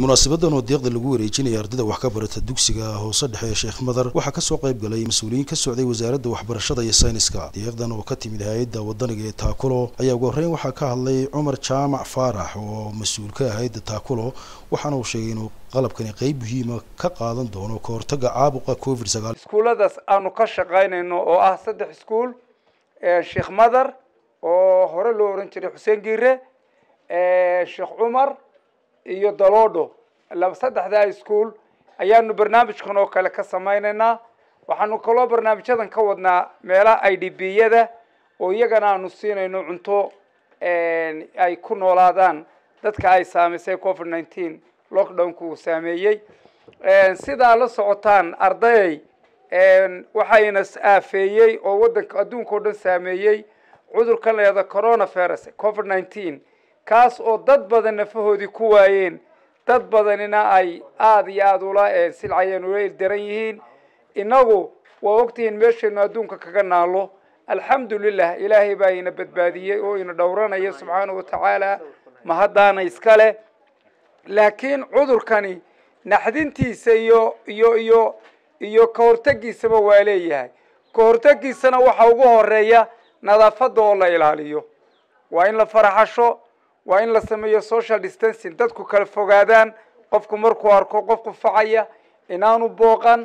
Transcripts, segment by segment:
munaasabadan oo deeqda lagu wareejinaya ardayda wax ka barata dugsiga hoose dhexe ee sheekh madar waxaa kasoo qayb galay mas-uuliyiin ka socday wasaaradda waxbarashada iyo sayniska deeqdan oo ka timid hay-adda wadaniga ee taakulo ayaa ugu horreyn waxaa ka hadlay cumar jaamac faarax oo mas-uul ka ah hay-adda taakulo waxaana uu sheegay inuu qalabkani qeyb muhiima ka qaadan doono ka hortaga caabuqa covid sagaal iskuulladaas aanu ka shaqaynayno oo ah saddex iskuul sheekh madar oo hore loo oran jiray xuseen giire sheekh cumar iyo daloodho laba saddexdaa iskuol ayaanu barnaamijkan oo kale ka samaynaynaa waxaanu kaloo barnaamijyadan ka wadnaa meelaha i d b yada oo iyagana aanu siinayno cunto ay ku noolaadaan dadka ay saamaysay covid nineteen lockdownka uu saameeyey sidaa la socotaan ardayay waxayna aafeeyey oo waddanka adduunka oo dhan saameeyey cudurkan la yahdo coronavirus covid nineteen kaas oo dad badan nafahoodii ku waayeen dad badanina ay aada iyo aada ula silcayeen ula ildaran yihiin innagu waa ogtihiin meeshaynu adduunka kaga naalo alxamdulilah ilaahay baa ina badbaadiyey oo ina dhowranaya subxaanahu watacaala mahaddaana iskale laakiin cudurkani naxdintiisa iyo iyo iyo iyo ka hortagiisaba waa leeyahay ka hortagiisana waxa ugu horeeya nadaafadda oo la ilaaliyo waa in la faraxasho waa in la sameeyo social distancing dadku kala fogaadaan qofku markuu arko qofku facaya inaanu booqan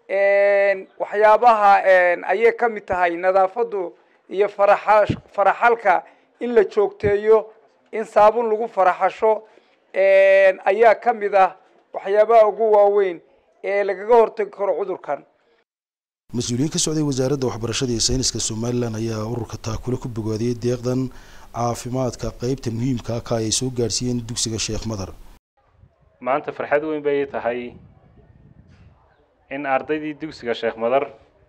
waxyaabaha ayay ka mid tahay nadaafaddu iyo faraxa faraxalka in la joogteeyo in saabun lagu faraxasho ayaa ka mid ah waxyaabaha ugu waaweyn ee lagaga hortagi karo cudurkan mas-uuliyiin ka socday wasaaradda waxbarashada iyo sayniska somalilan ayaa ururka taakule ku bogaadiyey deeqdan caafimaadka qeybta muhiimka ka ay soo gaadhsiiyeen dugsiga sheekh madar maanta farxad weyn bay tahay in ardaydii dugsiga sheekh madar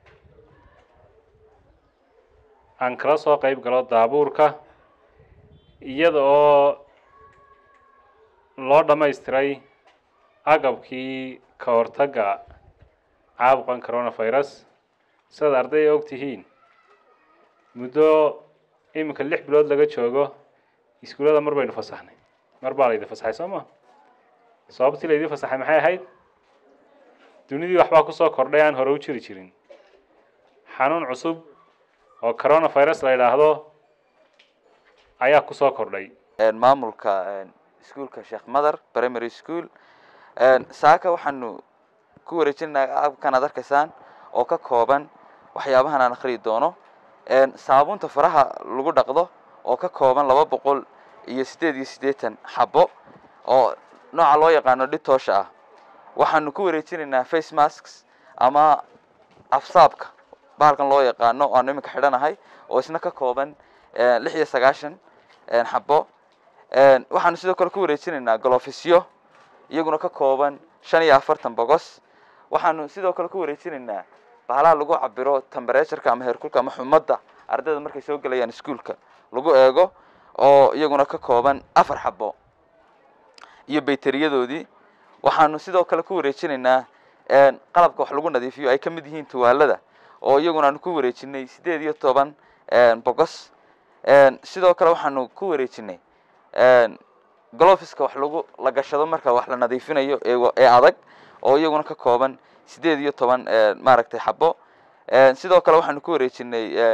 aan kala soo qeyb galo daabuurka iyada oo loo dhammaystiray agabkii ka hortagga caabuqan coronavirus sidaad arday ay og tihiin muddo iminka lix bilood laga joogo iskuullada mar baynu fasaxnay mar baa laydin fasaxay soo ma sababtii laydin fasaxay maxay ahayd dunidii waxbaa kusoo kordhay aan hore u jiri jirin xanuun cusub oo coronavirus la yidhaahdo ayaa kusoo kordhay maamulka iskuolka sheekh mother primary school saaka waxaanu ku wareejinaynaa abkan aad arkaysaan oo ka kooban waxyaabahan aan akhriyi doono saabuunta faraha lagu dhaqdo oo ka kooban laba boqol iyo siddeed iyo siddeetan xabo oo nooca loo yaqaano dhitoosha ah waxaanu ku wareejinaynaa face masks ama afsaabka bahalkan loo yaqaano o aanu iminka xidhanahay oo isna ka kooban lix iyo sagaashan xabo waxaanu sidoo kale ku wareejinaynaa golofisyo iyaguna ka kooban shan iyo afartan bogos waxaanu sidoo kale ku wareejinaynaa bahalaha lagu cabiro temberetureka ama heerkulka ama xumadda ardayda markay soo gelayaan iskuolka lagu eego oo iyaguna ka kooban afar xabo iyo bayteriyadoodii waxaanu sidoo kale ku wareejinaynaa qalabka wax lagu nadiifiyo ay ka mid yihiin tuwaalada oo iyaguna aanu ku wareejinay siddeed iyo toban bogos sidoo kale waxaanu ku wareejinay golofiska wax lagu la gashado marka wax la nadiifinayo ee adag oo iyaguna ka kooban siddeed iyo toban maaragtay xabo sidoo kale waxaanu ku wareejinay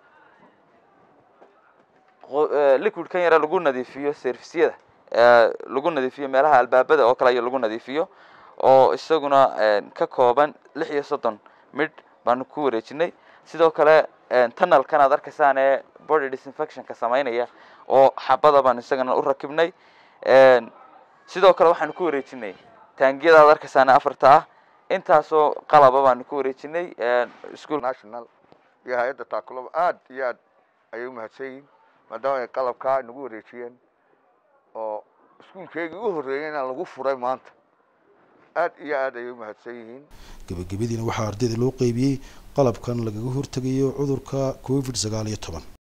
liquid kan yare lagu nadiifiyo servisyada lagu nadiifiyo meelaha albaabada oo kale aya lagu nadiifiyo oo isaguna ka kooban lix iyo soddon midh baanu ku wareejinay sidoo kale tunnelkan aad arkaysaan ee body disinfectionka samaynaya oo xabada baanu isagana u rakibnay sidoo kale waxaanu ku wareejinay taangiyada aad arkaysaan afarta ah intaasoo qalaba baanu ku wareejinay school national iyo hay-adda taakuloba aada iyo aad ayay umahadsan yihin maadaama ay qalabkaa nagu wareejiyeen oo iskuulkeygii u horreeyeyna lagu furay maanta aada iyo aad ayay umahadsan yihiin gebagabadiina waxaa ardayda loo qeybiyey qalabkan lagaga hortegayo cudurka covid sagaal iyo toban